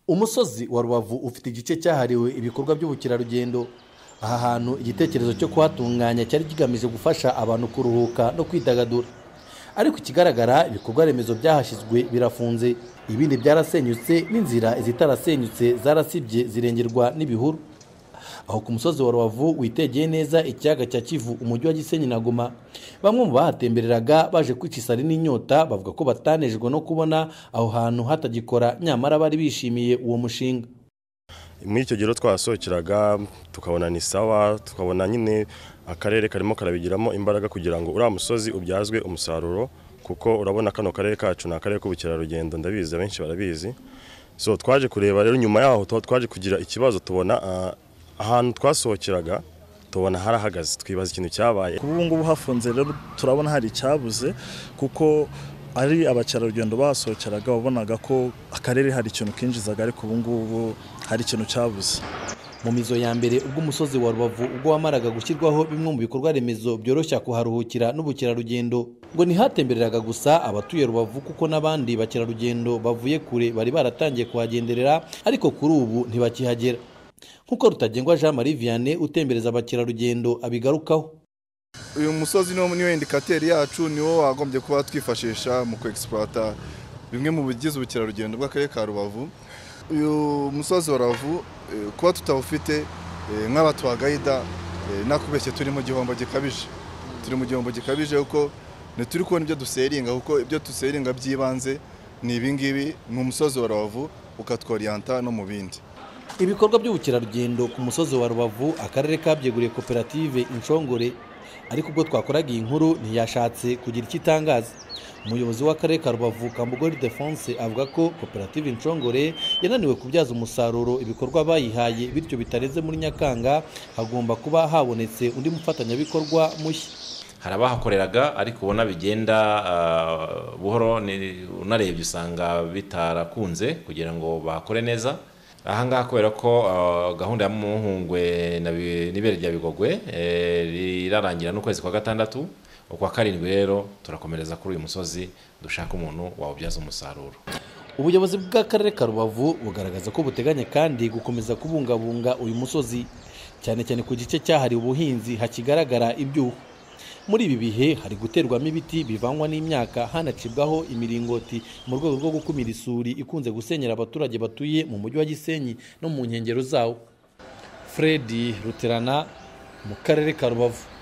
umusozi wa rubavu ufite igice cyahariwe ibikorwa by'ubukerarugendo aha hantu igitekerezo cyo kuhatunganya cyari kigamije gufasha abantu kuruhuka no kwidagadura ariko ikigaragara ibikorwa remezo byahashyizwe birafunze ibindi byarasenyutse n'inzira izitarasenyutse zarasibye zirengerwa n'ibihuru aho ku musozi wa rubavu witegeye neza ikiyaga cya kivu umujyi wa gisenyi na goma bamwe mu bahatembereraga baje kwicisari n'inyota bavuga ko batanejwe no kubona aho hantu hatagikora nyamara bari bishimiye uwo mushinga muri icyo gihe twahasohokeraga tukabona ni sawa tukabona nyine akarere karimo karabigiramo imbaraga kugira ngo uriya musozi ubyazwe umusaruro kuko urabona kano karere kacu ni akarere k'ubukerarugendo ndabizi abenshi barabizi so twaje kureba rero nyuma yaho tuba twaje kugira ikibazo tubona ah, ahantu twasohokeraga tubona harahagaze twibaza ikintu cyabaye kuri ubu ngubu hafunze rero turabona hari icyabuze kuko ari abakerarugendo bahasohokeraga wabonaga ko akarere hari ikintu kinjizaga ariko ubu ngubu hari ikintu cyabuze mu mizo ya mbere ubwo umusozi wa rubavu ubwo wamaraga gushyirwaho bimwe mu bikorwa remezo byoroshya kuharuhukira n'ubukerarugendo ngo ntihatembereraga gusa abatuye rubavu kuko n'abandi bakerarugendo bavuye kure bari baratangiye kuhagenderera ariko kuri ubu ntibakihagera nk'uko rutagengwa jean marie vianney utembereza abakerarugendo abigarukaho uyu musozi niwo niwo indikateri yacu niwo wagombye kuba twifashisha mu kwegisipurata bimwe mu bigize ubukerarugendo bw'akarere ka rubavu uyu musozi wa rubavu eh, kuba tutawufite eh, nk'abatuhagayida eh, nakubeshye turi mu gihombo gikabije turi mu gihombo gikabije kuko ntituri kubona ibyo duseringa kuko ibyo duseringa by'ibanze ni ibingibi ni umusozi wa rubavu ukatworiyanta no mu bindi ibikorwa by'ubukerarugendo ku musozi wa rubavu akarere kabyeguriye koperative inshongore ariko ubwo twakoraga iyi nkuru ntiyashatse kugira icyo itangaza umuyobozi w'akarere ka rubavu kambugori defonse avuga ko koperative inshongore yananiwe kubyaza umusaruro ibikorwa bayihaye bityo bitarenze muri nyakanga hagomba kuba habonetse undi mufatanyabikorwa mushya hari abahakoreraga ariko ubona bigenda ah, buhoro ni- unarebye usanga bitarakunze kugira ngo bahakore neza ahangaha kubera ko ah, gahunda ya muhungwe na Bi- n'ibere rya bigogwe eh, rirarangira n'ukwezi kwa gatandatu ukwa karindwi rero turakomereza kuri uyu musozi dushaka umuntu wawubyaza umusaruro ubuyobozi bw'akarere ka rubavu bugaragaza ko buteganya kandi gukomeza kubungabunga uyu musozi cyane cyane ku gice cyahariwe ubuhinzi hakigaragara ibyuho muri ibi bihe hari guterwamo ibiti bivangwa n'imyaka hanacibwaho imiringoti mu rwego rwo gukumira isuri ikunze gusenyera abaturage batuye mu mujyi wa gisenyi no mu nkengero zawo fred ruterana mu karere ka rubavu